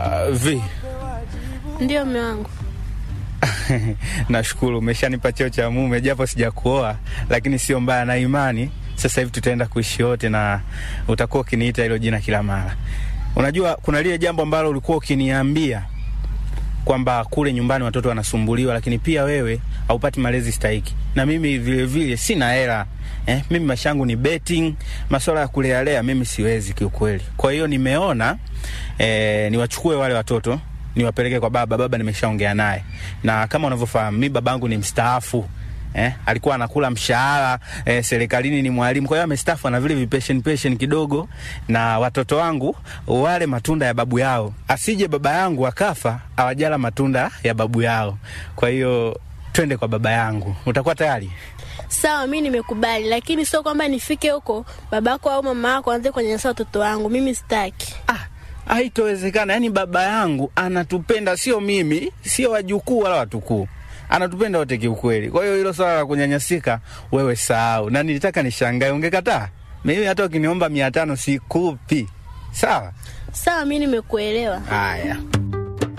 Uh, vi Ndio mume wangu. nashukuru umeshanipa cheo cha mume, japo sijakuoa, lakini sio mbaya, na imani sasa hivi tutaenda kuishi wote na utakuwa ukiniita hilo jina kila mara. Unajua, kuna lile jambo ambalo ulikuwa ukiniambia kwamba kule nyumbani watoto wanasumbuliwa, lakini pia wewe haupati malezi stahiki, na mimi vile vile sina hela eh, mimi maisha yangu ni betting, masuala ya kulealea mimi siwezi kiukweli. Kwa hiyo nimeona eh, niwachukue wale watoto niwapeleke kwa baba. Baba nimeshaongea naye, na kama unavyofahamu mi babangu ni mstaafu eh, alikuwa anakula mshahara eh, serikalini, ni mwalimu. Kwa hiyo amestaafu, ana vile vipeshen peshen kidogo, na watoto wangu wale matunda ya babu yao, asije baba yangu akafa awajala matunda ya babu yao. Kwa hiyo twende kwa baba yangu, utakuwa tayari? Sawa, mi nimekubali, lakini sio kwamba nifike huko babako au mama yako aanze kunyanyasa watoto wangu. Mimi sitaki. Ah, haitowezekana. Yaani baba yangu anatupenda, sio mimi, sio wajukuu wala watukuu, anatupenda wote kiukweli. Kwa hiyo hilo swala la kunyanyasika wewe sahau, na nilitaka nishangae, ungekataa. Mimi hata ukiniomba mia tano sikupi. Sawa Sawa, mi nimekuelewa. haya.